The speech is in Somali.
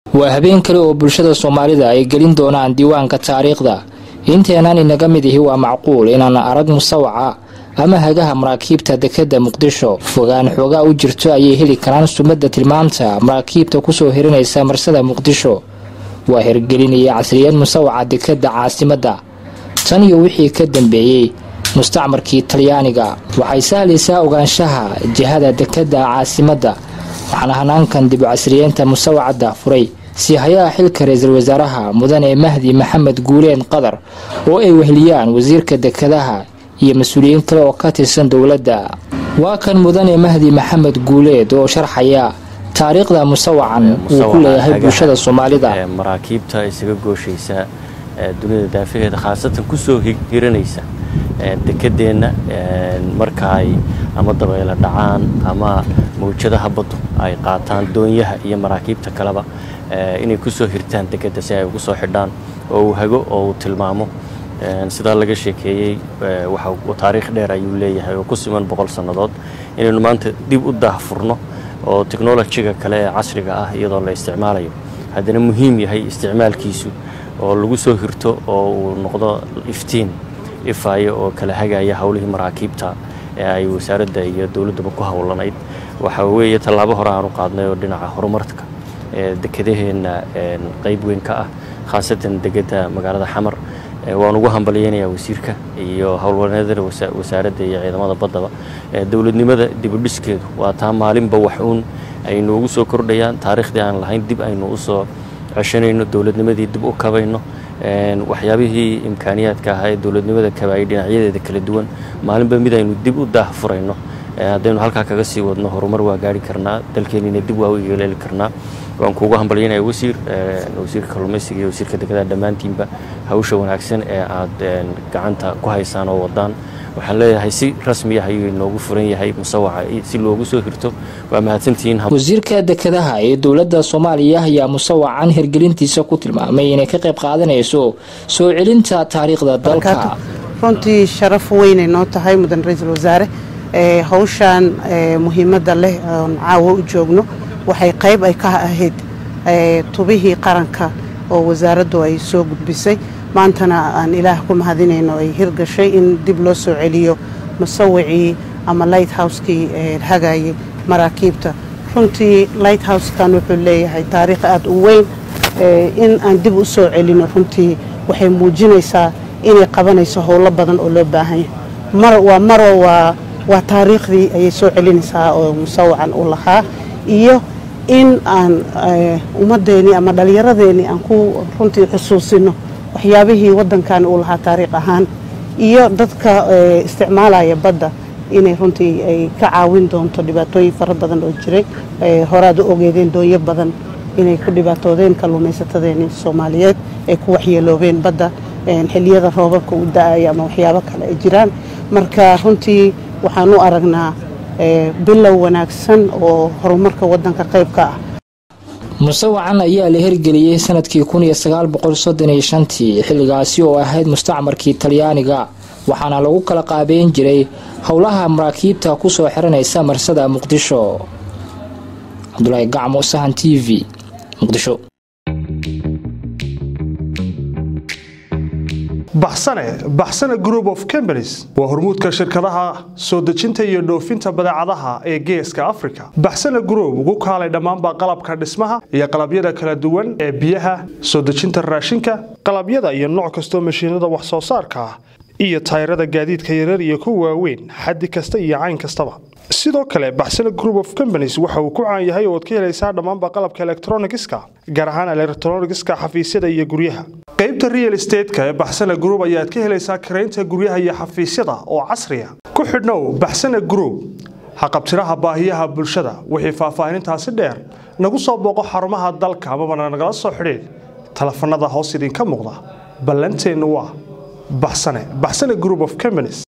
waa habeen kale oo bulshada soomaalida ay gelin doonaan diiwaanka taariikhda inteenan inaga mid ihi waa macquul inaan arag musawaca ama hagaha maraakiibta dekadda muqdisho fogaan xoogaa u jirto ayay heli karaan sumadda tilmaamta maraakiibta kusoo hirinaysa marsada muqdisho waa hirgelinaya casriyad musawaca dekadda caasimadda tan iyo wixii ka dambeeyey mustacmarkii talyaaniga waxay sahlaysaa ogaanshaha jihada dekadda caasimadda waxaana hanaankan dib u casriyeynta musawacadda furay siihayaha xilka ra-iisul wasaaraha mudane mahdi maxamed guuleen qadar oo ay weheliyaan wasiirka dekadaha iyo mas-uuliyiin kale oo ka tirsan dowladda waa kan mudane mahdi maxamed guuleed oo sharxaya taariikhda musawacan uu ku leeyahay bulshada soomaalida maraakiibta isaga gooshaysa dunida daafaheeda khaasatan kusoo hiranaysa dekedeenna marka ay ama dabaylo dhacaan ama mawjadaha baddu ay qaataan doonyaha iyo maraakiibta kaleba inay kusoo hirtaan dekedda si ay ugu soo xidhaan oo uu hago oo uu tilmaamo sidaa laga sheekeeyey taariikh dheer ayuu leeyahay oo ku siman boqol sannadood inaynu maanta dib u daahfurno oo technolojiga kale ee casriga ah iyadoo la isticmaalayo haddana muhiim yahay isticmaalkiisu oo lagu soo hirto oo uu noqdo iftiin ifaayo oo kala hagaya howlihii maraakiibta ee ay wasaaradda iyo dowladdaba ku howlanayd waxa weeye tallaabo hore aanu qaadnay oo dhinaca horumarka ee dekedaheenna qayb weyn ka ah khaasatan degedda magaalada xamar waan ugu hambalyeynayaa wasiirka iyo howlwaneedada wasaaradda iyo ciidamada baddaba dowladnimada dibudhiskeedu waa taa maalinba wax uun ay noogu soo kordhayaan taariikhdii aan lahayn dib aynu usoo ceshanayno dowladnimadii dib u kabayno waxyaabihii imkaaniyaadka ahaa ee dowladnimada kabaayay dhinacyadeeda kala duwan maalinba mid aynu dib u daahfurayno haddaynu halkaa kaga sii wadno horumar waa gaari karnaa dalkeenina dib waa u yeeleeli karnaa waan kuugu hambalyaynaya wasiir wasiirka kalluumaysiga iyo wasiirka dekedaha dhammaantiinba hawsha wanaagsan ee aad gacanta ku haysaan oo wadaan waxaan leeyahay si rasmiya ayuu inoogu furan yahay musawaca si loogu soo hirto waa mahadsantihiin wasiirka dekedaha ee dowladda soomaaliya ayaa musawacan hirgelintiisa ku tilmaamay inay ka qayb qaadanayso soo celinta taariikhda dalka runtii sharaf weynay noo tahay mudan ra-iisul wasaare hawshan muhiimadda leh oon caawo u joogno waxay qayb ay ka ahayd tubihii qaranka oo wasaaraddu ay soo gudbisay maantana aan ilaah ku mahadinayno ay hirgashay in dib loo soo celiyo musawicii ama light house-kii hagayay maraakiibta runtii light house-kan wuxuu leeyahay taariikh aada u weyn in aan dib u soo celino runtii waxay muujinaysaa inay qabanayso howlo badan oo loo baahanya waa maro waa waa taariikhdii ayay soo celinaysaa oo musawacan u lahaa iyo in aan ummaddeennii ama dhallinyaradeennii aan ku runtii xusuusino waxyaabihii waddankan uu lahaa taariikh ahaan iyo dadka isticmaalaya badda inay runtii ay ka caawin doonto dhibaatooyin fara badan oo jiray horaad u ogeedeen doonyo badan inay ku dhibaatoodeen kalluumaysatadeennii soomaaliyeed ay ku waxyeeloobeen badda xilliyada roobabka u da-aya ama waxyaabo kale ay jiraan marka runtii waxaan u aragnaa bilow wanaagsan oo horumarka waddanka qayb ka ah musawacan ayaa la hirgeliyey sanadkii kun iyo sagaal boqol soddon iyo shantii xilligaasi oo ahayd mustacmarkii talyaaniga waxaana lagu kala qaabeyn jiray howlaha maraakiibta kusoo xiranaysa marsada muqdisho cabdulaahi gacmo sahan t v muqdisho baxsane baxsane group of companies waa hormuudka shirkadaha soo dejinta iyo dhoofinta badeecadaha ee geeska africa baxsane group ugu kaalay dhammaanba qalabka dhismaha iyo qalabyada kala duwan ee biyaha soo dejinta raashinka qalabyada iyo nooc kastoo mashiinada wax soo saarka ah iyo tayrada gaadiidka yarar iyo kuwa waaweyn xaddi kasta iyo cayn kastaba sidoo kale baxsane group of companies waxa uu ku caan yahay ooad ka helaysaa dhammaanba qalabka elektronigiska gaar ahaan elektronigiska xafiisyada iyo guryaha qaybta real estateska ee baxsane group ayaad ka helaysaa karaynta guryaha iyo xafiisyada oo casriya ku xidhnow baxsane group haqabtiraha baahiyaha bulshada wixii faahfaahinintaasi dheer nagu soo booqo xarumaha dalka amabana nagala soo xidhiid telefanada hoos idinka muuqda ballanteennu waa baxsane baxsane group of companies